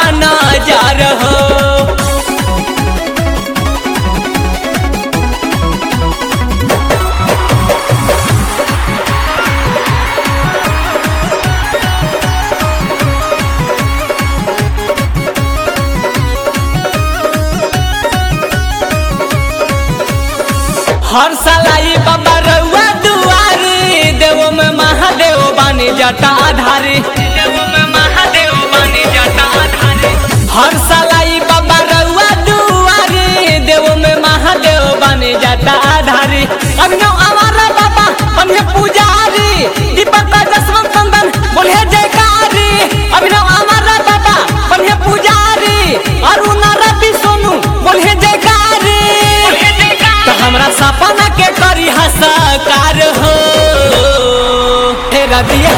नजर हो हर साल आई बाबा रउआ दुआरी देव में महादेव बानी जटा आधारी देव में महादेव बानी जटा आधारी हर साल आई बाबा रउआ दुआरी देव में महादेव बानी जटा आधारी अभिनव हमारा बाबा बने पुजारी दीपक का जसवंत चंदन बोले जयकारी अभिनव हमारा बाबा बने पुजारी अरुण रवि सोनू बोले जयकारी तो हमरा सपना के करी हसकार हो हे रबिया